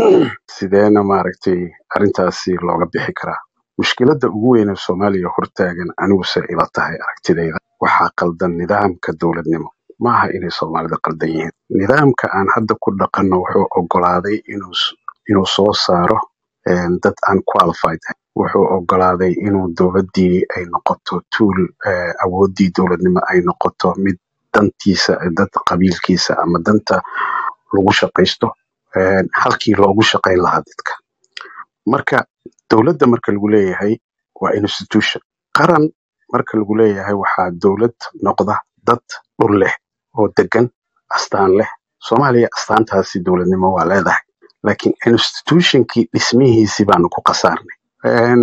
sideena maaragtay arrintaasi looga bixi karaa mushkiladda ugu weyn ee soomaaliya hortaagan aniguse ila tahay aragtidayda waxaa qaldan nidaamka dowladnimo maaha inay soomaalida qaldan yihiin nidaamka aan hadda ku dhaqanno wuxuu ogolaaday inuu s- inuu soo saaro een, dad aan qualified ahayn wuxuu ogolaaday inuu dowladdii ay noqoto tuul eh, awooddii dowladnimo ay noqoto mid dantiisa dad qabiilkiisa ama danta lagu shaqaysto een, halkii loogu shaqayn lahaa dadka marka dowladda marka lagu leeyahay waa institution qaran marka lagu leeyahay waxaa dowlad noqda dad dhul leh oo degan astaan leh soomaaliya astaantaasi dowladnimo waa leedahay laakiin institutionkii dhismihiisii baanu ku khasaarnay Een,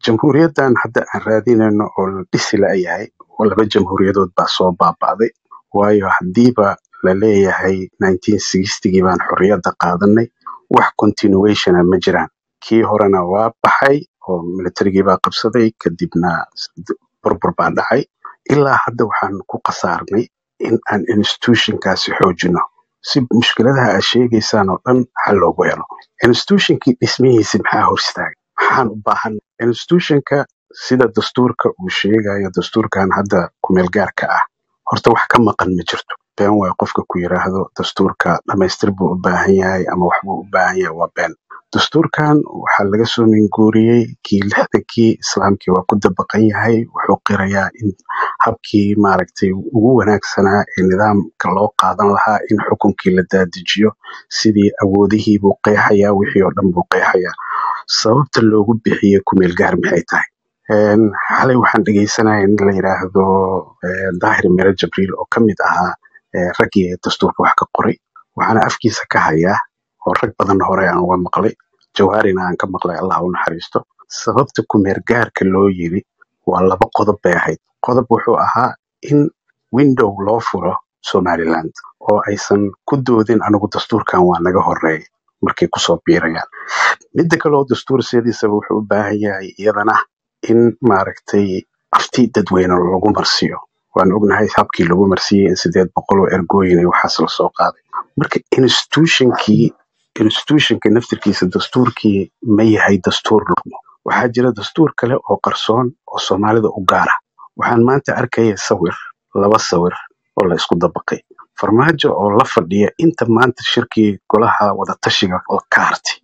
jamhuuriyaddan hadda aan raadinayno oo la dhisi la'yahay oo laba jamhuuriyadood baa soo baaba'day waayo haddiiba la leeyahay 1960gii baan xorriyadda qaadanay wax continuationa ma jiraan kii horena waa baxay oo militarigii baa qabsaday kadibna burbur baa dhacay ilaa hadda waxaan ku khasaarnay in aan institutionkaasi xoojino si mushkiladaha aad sheegaysaan oo dhan xal loogu helo institutionkii dhismihiisi maxaa hor istaagay maxaan u baahan institutionka sida dastuurka uu sheegayo dastuurkan hadda kumeelgaarka ah horta wax ka maqan ma jirto been waay qofka ku yiraahdo dastuurka dhamaystir buu u baahan yahay ama waxbuu u baahan yahay waa been dastuurkan waxaa laga soo minguuriyey kii lixdankii islaamkii waa ku dabaqan yahay wuxuu qirayaa in habkii maaragtay ugu wanaagsanaa ee nidaamka loo qaadan lahaa in xukunkii la daadijiyo sidii awoodihii buu qeexayaa wixii oo dhan buu qeexayaa sababta loogu bixiyey kumeel gaar maxay tahay Een, xalay waxaan dhegeysanaya in la yidhaahdo eh, daahir mere jabriil oo ka mid ahaa eh, raggii dastuurka wax ka qoray waxaana afkiisa ka hayaa oo rag badan hore aan uga maqlay jawaarina aan ka maqlay allah u naxariisto sababta kumeergaarka loo yiri waa laba qodob bay ahayd qodob wuxuu ahaa in window loo furo somaliland oo aysan ku doodin anigu dastuurkan waa naga horeey markay kusoo biirayaan midda kale oo dastuur sidiisaba wuxuu u baahan yahay iyadana in maaragtay afti dadweyne lagu marsiiyo waan ognahay habkii lagu marsiiyey in sideed boqol oo ergooyin iyo waxaas lasoo qaaday marka institutionkii institutionka naftirkiisa dastuurkii ma yahay dastuur lugmo waxaa jira dastuur kale oo qarsoon oo soomaalida u gaara waxaan maanta arkaya sawir laba sawir oo la isku dabaqay farmaajo oo la fadhiya inta maanta shirkii golaha wadatashiga ka hartay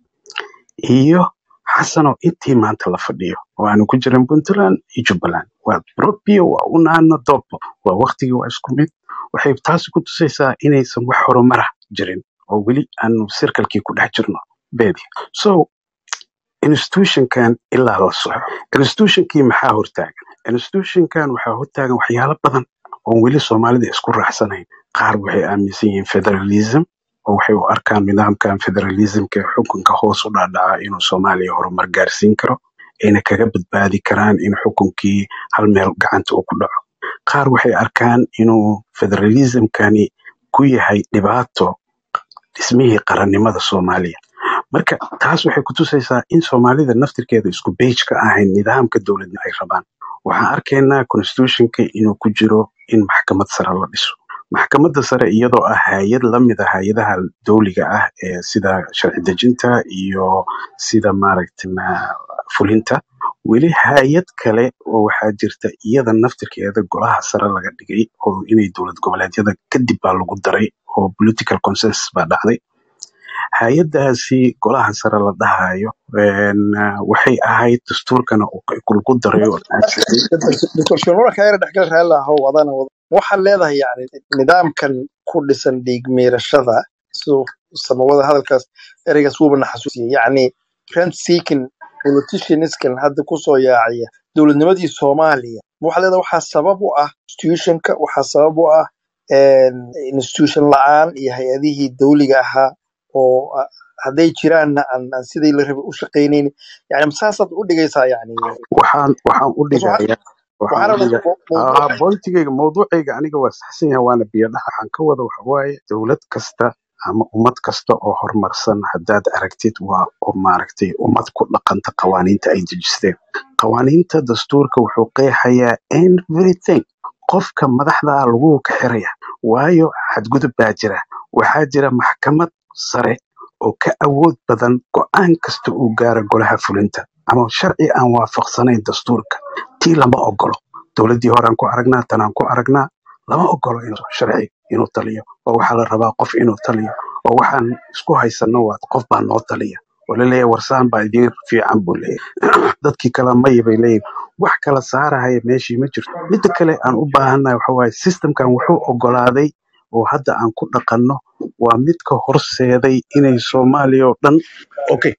iyo xasanoo intii maanta la fadhiyo oo aanu ku jirin puntland iyo jubbaland waa propio waa unaano dobo waa waktigii waa isku mid waxay taasi ku tusaysaa inaysan wax horumara jirin oo weli aanu sirkalkii ku dhex jirno beedi so institutionkan ilaa la soxo institutionkii maxaa hortaagan institutionkan waxaa hortaagan waxyaalo badan oon weli soomaalida isku raacsanayn qaar waxay aaminsan yihiin federalism oo waxay u arkaan nidaamkan federalismka ee xukunka hoos u dhaadhaca inuu soomaaliya horumar gaarsiin karo ayna kaga badbaadi karaan in xukunkii hal meel gacanta uu ku dhaco qaar waxay arkaan inuu federalismkani ku yahay dhibaato dhismihii qarannimada soomaaliya marka taas waxay ku tusaysaa in soomaalida naftirkeeda isku beej ka ahayn nidaamka dowladna ay rabaan waxaan arkaynaa constitutionka inuu ku jiro in maxkamad sare la dhiso maxkamadda sare iyadoo ah hay-ad la mid a hay-adaha dowliga ah ee sida sharci dejinta iyo sida maaragtay na- fulinta weli hay-ad kale oo waxaa jirta iyada naftirkeeda golaha sare laga dhigay oo inay dowlad goboleedyada kadib baa lagu daray oo political consensus baa dhacday hay-adaasi golaha sare la dhahayo een, ah, waxay ahayd dastuurkana uu lagu daray oo la ansixiyey
doctor shimura kayra dhexgal raali ahow adana wada waxaad leedahay yani nidaamkan ku dhisan dhiig miirashada siduu samawada hadalkaas ereygaas wuubana xasuusiyey yacni rent seeking politicianiskan hadda kusoo yaacaya dowladnimadii soomaaliya ma waxaad leedahay waxaa sabab u ah institutionka waxaa sabab u ah een, institution la-aan iyo hay-adihii dowliga ahaa oo ah, hadday jiraanna aan aan sidii la rabay u shaqaynaynin yani masaasaad u dhigaysaa yani
waxaan waxaan u
bas waxaa
dhigayaa waxaan
waxaa
u
rabaa
dhiga ah
mawduuca
bointigayga mawduucayga aniga waa saxsan yahay waana biyadhaha waxaan ka wada waxa waaye dowlad kasta ama ummad kasta oo horumarsan haddaad aragtid waa oo maaragtay ummad ku dhaqanta qawaaniinta ay dejisteen qawaaniinta dastuurka wuxuu qeexayaa everything qofka madaxda lagu ka xiraya waayo xadgudub baa jira waxaa jira maxkamad sare oo ka awood badan go'aan kasta uu gaaro golaha fulinta ama sharci aan waafaqsanayn dastuurka tii lama ogolo dowladdii horaan ku aragnaa tanaan ku aragnaa lama ogolo inuu sharci inuu taliyo oo waxaa la rabaa qof inuu taliyo oo waxaan isku haysano waa qof baa noo taliya oo laleeyahay warsaan baa idiin fiican buu leeyahay dadkii kale maya bay leeyihin wax kala saarahaya meeshii ma jirto midda kale aan u baahannahay waxa waaye systemkan wuxuu ogolaaday oo hadda aan ku dhaqanno waa midka horseeday inay soomaaliya oo dhan okay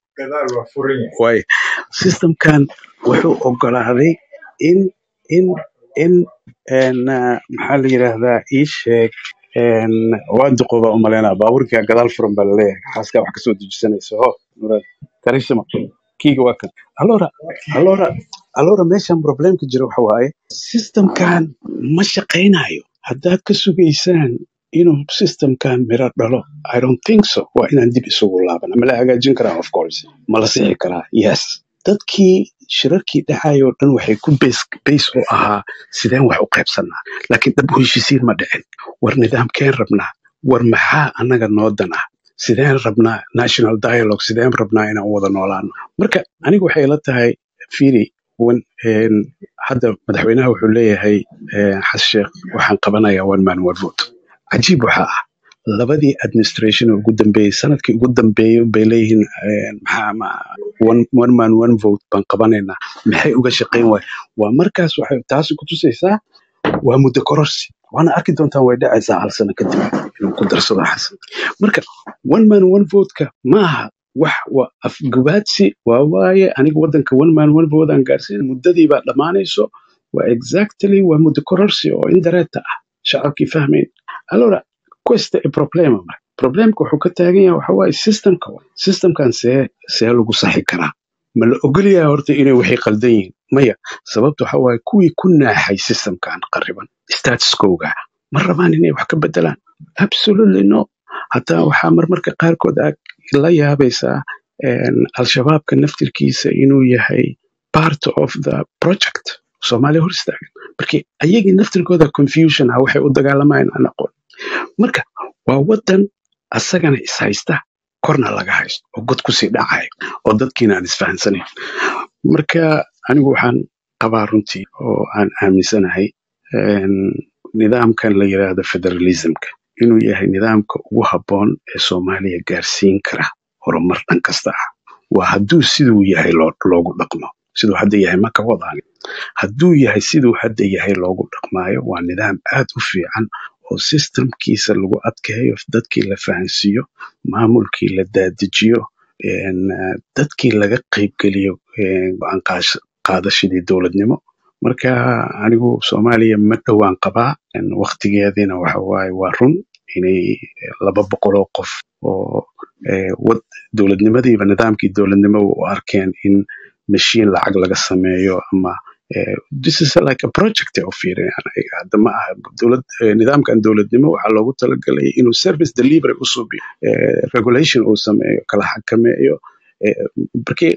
waaye systemkan wuxuu ogolaaday in in in en, ah, maxaa la yidhaahdaa ii sheeg en, waa duqoba umaleynaa baabuurkaa gadaal furan baa laleeyahay xaaskaa wax kasoo dejisanaysa ho muraad karishima kiiga waa kan allora allora allora meeshan problemka jira waxa waaye systemkan ma shaqaynayo haddaad ka sugaysaan inuu systemkan miro dhalo i don't think so waa inaan dib isugu laabana ma la hagaajin karaa of course ma la sixi karaa yes dadkii shirarkii dhacayoo dhan waxay ku bays u ahaa sideen wax u qaybsanaa laakiin dhab u heshiisiin ma dhicin war nidaamkeen rabnaa war maxaa annaga noodan ah sideen rabnaa national dialogue sideen rabnaa inaan u wada noolaano marka aniga waxay la tahay firi hadda madaxweynaha wuxuu leeyahay xasan sheekh waxaan qabanayaa one man one vote cajiib waxaa ah labadii administration ugu dambeeyey sanadkii ugu dambeeyey bay leeyihiin one man one vote baan qabanaynaa maxay uga shaqayn waay waa markaas waxay taasi ku tusaysaa waa muddo kororsi waana arki doontaan way dhacaysaa hal sano kadib inuu ku darsado xasan marka one man one vote-ka maaha wax waa afgubaadsi waa waaye aniga waddanka one man one vote aan gaarsiin muddadii baa dhammaanayso waa exactly waa muddo kororsi oo indareeta ah shacabkii fahmayn allora questa è problema marka problemka wuxuu ka taagan yahay waxa waaye systemka systemkan see see lagu saxi karaa ma la ogolyahay horta inay waxay qaldan yihiin maya sababta waxa waaye kuwii ku naaxay systemkan qariban statuskowga ma rabaan inay wax ka bedelaan absolutely no hataa waxaa marmarka qaarkood aad la yaabaysaa al-shabaabka naftirkiisa inuu yahay part of the project soomaaliya hor istaagan marka ayagii naftirkooda confusion ah waxay u dagaalamayaan aan aqoon marka waa waddan asagana ishaysta korna laga haysto oo god kusii dhacayo oo dadkiina aan isfahansanayn marka anigu waxaan qabaa runtii oo aan aaminsanahay nidaamkan la yidhaahdo federalismka inuu yahay nidaamka ugu habboon ee soomaaliya gaarsiin kara horumar dhan kasta ah waa hadduu siduu yahay loogu dhaqmo siduu hadda yahay ma ka wadaan hadduu yahay siduu hadda yahay loogu dhaqmaayo waa nidaam aad u fiican oo systemkiisa lagu adkeeyo dadkii la fahansiiyo maamulkii la dadejiyo dadkii laga qaybgeliyo go-aan qaadashadii dowladnimo marka anigu soomaaliya ma dhowaan qabaa waktigeediina waxa waaye waa run inay laba boqoloo qof oo wad dowladnimadiiba nidaamkii dowladnimo u arkeen in mashiin lacag laga sameeyo ama this is like a project oo fiiriyaan hadda ma aha dowlad nidaamkan dowladnimo waxaa loogu talagalay inuu service delivery u suubiyo regulation uu sameeyo kala xakameeyo markii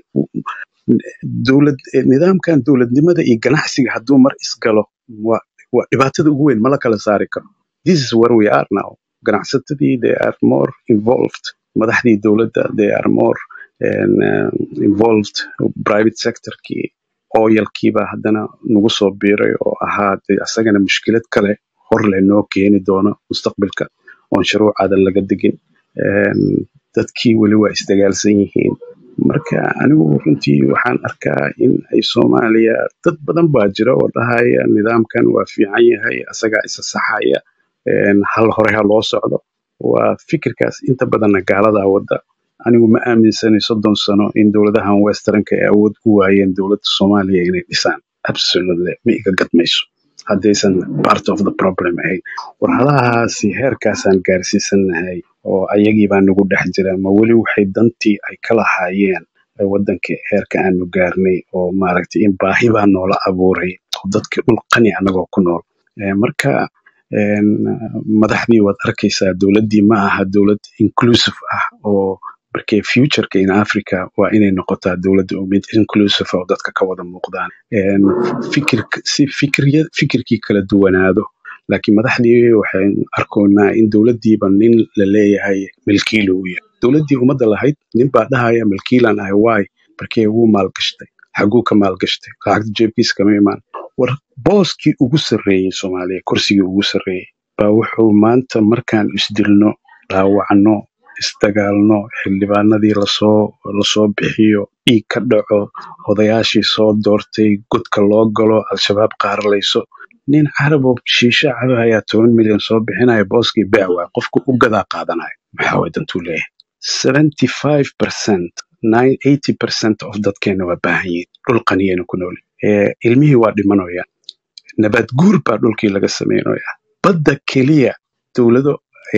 dowlad nidaamkan dowladnimada iyo ganacsiga hadduu mar isgalo waa waa dhibaatada ugu weyn mala kala saari karo this is where we are now ganacsatadii they are more involved madaxdii dowladda they are more uh, involved private sectorkii oyalkiiba haddana nagu soo biiray oo ahaa de asagana mushkilad kale hor leh noo keeni doono mustaqbalka oon shuruucaada laga degin dadkii weli waa isdagaalsan yihiin marka anigu runtii waxaan arkaa in ay soomaaliya dad badan baa jira oo dhahaya nidaamkan waa fiican yahay asagaa isa saxaya hal hore ha loo socdo waa fikirkaas inta badanna gaaladaa wadda anigu ma aaminsanay soddon sano in dowladahan westernka ay awood u waayeen dowladda soomaaliya inay dhisaan absolutely ma iga gadmayso haddaysan part of the problem ahayn war halahaasi heerkaasaan gaarsiisanahay oo ayagii baa nagu dhex jira ma weli waxay dantii ay ka lahaayeen waddanka heerka aanu gaarnay oo maaragtay in baahi baa noola abuuray oo dadka dhul qani annagoo ku nool marka madaxdii waad arkaysaa dowladdii ma aha dowlad inclusive ah oo markee futureka in africa waa inay noqotaa dowladda mid inclusive oo dadka ka wada muuqdaan fikir si fikriya fikirkii kala duwanaado laakiin madaxdii waxaan arkoonaa in dowladdiiba nin la leeyahay milkiil uu yahay dowladdii ummadda lahayd nin baa dhahaya milkiilan ahay waay markee wuu maalgashtay xaguu ka maalgashtay lacagta jeebkiisa kama imaan war booskii ugu sarreeyey soomaaliya kursigii ugu sarreeyey baa wuxuu maanta markaan isdilno dhaawacno isdagaalno xildhibaanadii lasoo lasoo bixiyo dhiig ka dhaco odayaashii soo doortay godka loo galo al-shabaab qaaralayso nin carabo shiisho caba ayaa toban milyan soo bixinaya booskii bacwa qofku u gadaa qaadanaya maxaa way dantuu leeyahay seventy five percent nine eighty percent of dadkeena waa baahan yihiin dhul qaniyayna ku nool ilmihii waa dhimanayaan nabaad guur baa dhulkii laga sameynaya badda keliya dowlado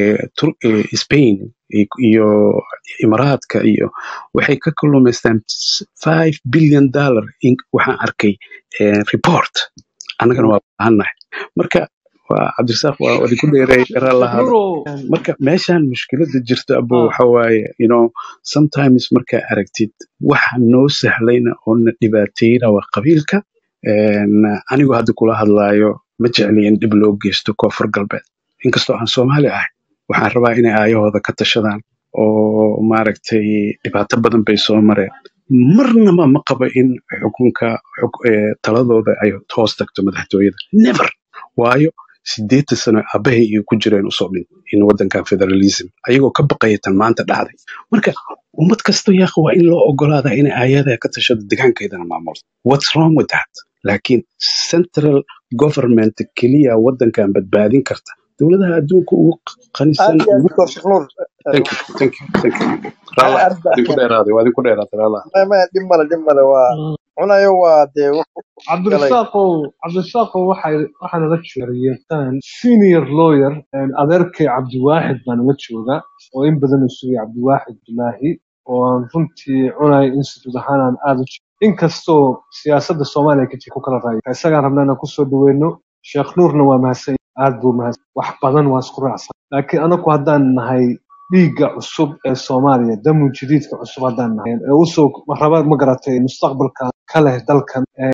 spain iyo imaraadka iyo waxay ka kalumaystaan five billion dollar waxaan arkay report annagana waa baahannahay marka waa cabdirasaaq waa idinku dheereey garaa lahaada
nuuro
marka meeshaan mushkilada jirta abo
ah
waxa waaye you know sometimes markaa aragtid waxa noo sahlayna oo na dhibaateyna waa qabiilka Een, anigu hadda kula hadlaayo ma jecli in dhib loo geysto koonfur galbeed inkastoo aan soomaali ahay waxaan rabaa inay aayahooda ka tashadaan oo maaragtay dhibaato badan bay soo mareen marnaba ma qabo in xukunka xuk- ee, taladooda ay hoos tagto madaxtooyada never waayo sideetan sano abahay iyo ku jireen usoo dhin in wadankan federalism ayagoo ka baqaya tan maanta dhacday marka ummad kasta yaaq waa in loo ogolaada inay aayada ka tashado degaankeedana maamulto what's wrong with that laakiin central government keliya wadankan badbaadin karta dowladaha adduunka ugu qanisan
aad iyo aad
ugu
doctor sheekh nuur
thank you thank you thank you raallah
aad ba
idinku dheeraaday waa idinku dheeraaday raallah
ma ma dhib male dhib male waa cunayo waa dee wuxuu galay
cabdirasaaqow cabdirasaaqow waxay waxaa nala joogayeen senior lawyer een, adeerkay cabdiwaaxid baa nala jooga oo in badan uu sugay cabdiwaaxid bilaahi oo aan runtii cunay institute ahaan aan aad u jecel inkastoo siyaasadda soomaaliya ka jir ku kala raaya isagaan rabnaa inaan kusoo dhaweyno sheekh nuurna waa mahadsan aad buu mahadsan wax badan waa isku raacsan laakiin anaku haddaan nahay dhiigga cusub ee soomaaliya damu jadiidka cusub haddaan nahay ee usoo raba ma garatay mustaqbalka ka leh dalkan